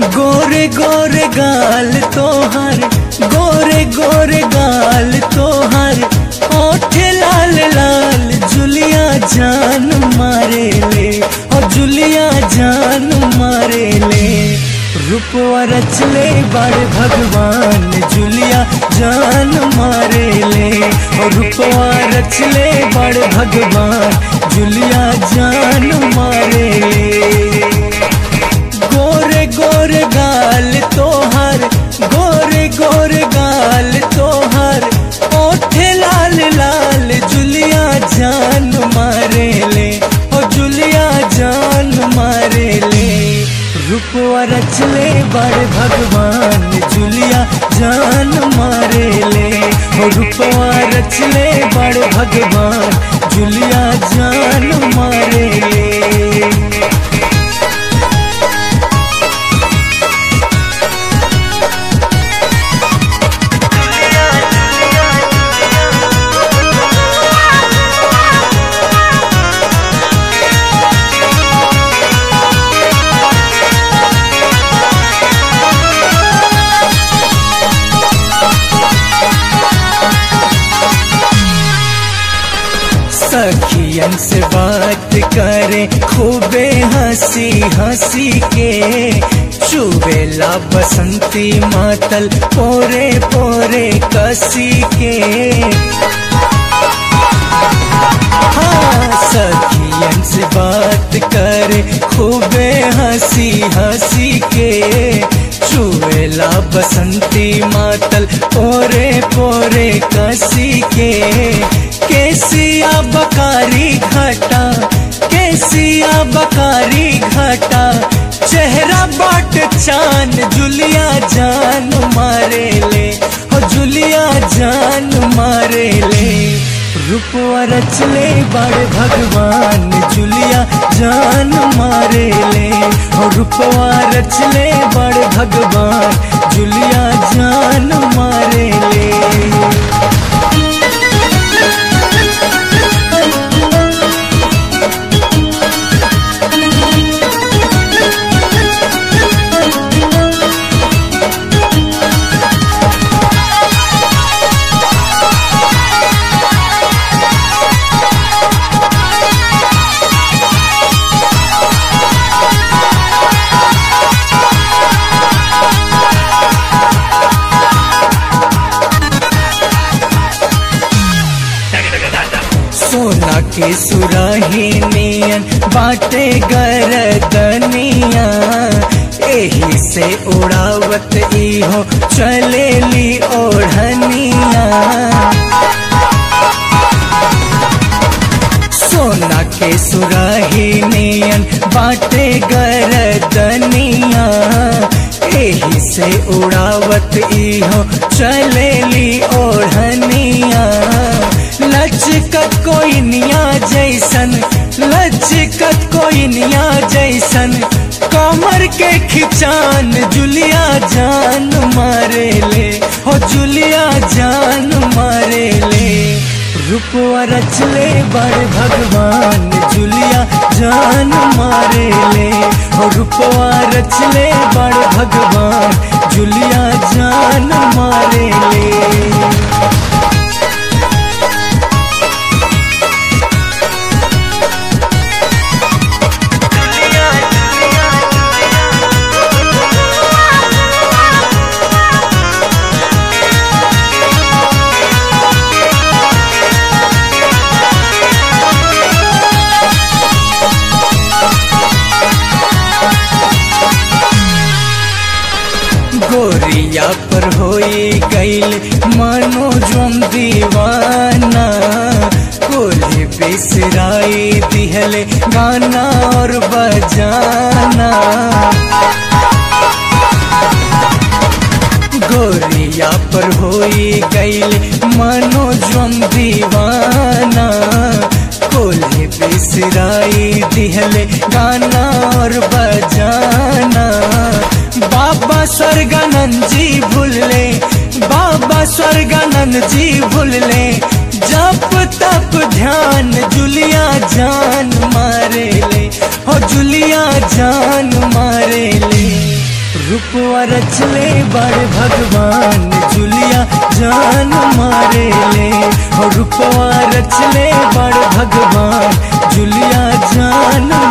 गोरे गोरे गाल तोहर गोरे गोरे गाल तोहर ओठ लाल लाल जुलिया जान मारे ले और जुलिया जान मारे ले रूपवा रचले बड़ भगवान जुलिया जान मारे ले और रूपवा रचले बड़ भगवान जुलिया जान मारे ले गोरे गोरे गाल तोहर गोरे गोरे गाल तोहर ओठे लाल लाल जुलिया जान मारे ले ओ जुलिया जान मारे ले रूपवा रचले बड़ भगवान जुलिया जान मारे ले ओ रूपवा रचले बड़ भगवान जुलिया जान मारे ले सखियन से बात करे खूबे हंसी हंसी के चुबेला बसंती मातल पोरे पोरे कसी के हाँ सखियन से बात करे खूबे हंसी हंसी के चुवेला बसंती मातल पोरे पोरे कसी के केसिया बकारी घाटा केसिया बकारी घाटा चेहरा बाट चान जुलिया जान मारे ले हो जुलिया जान मारे ले रूपवा रचले बड़ भगवान जुलिया जान मारे ले हो रूपवा रचले बड़ भगवान जुलिया जान मारे ले सोना के सुराही नियन बाटे गरदनिया एही से उड़ावत इहो चलेली ओढ़निया सोना के सुराही नियन बाटे गरदनिया एही से उड़ावत इहो चलेली ओढ़निया लचकत कोई निया जैसन लचकत कोई निया जैसन कमर के खिचान जुलिया जान मारे ले हो जुलिया जान मारे ले रूपवा रचले बड़ भगवान जुलिया जान मारे ले हो रूपवा रचले बड़ भगवान जुलिया जान मारे ले गोरिया पर होई गईल मानो जोम दीवाना कोली बिसराई दिहले गाना और बजाना गोरिया पर होई गईल मानो जोम दीवाना कोली बिसराई दिहले गाना और बजाना बाबा स्वर्गानंद जी भूलले बाबा स्वर्गानंद जी भूलले जप तप ध्यान जुलिया जान मारे ले हो जुलिया जान मारे ले रूपवा रचले बड़ भगवान जुलिया जान मारे ले और रूपवा रचले बड़ भगवान जुलिया जान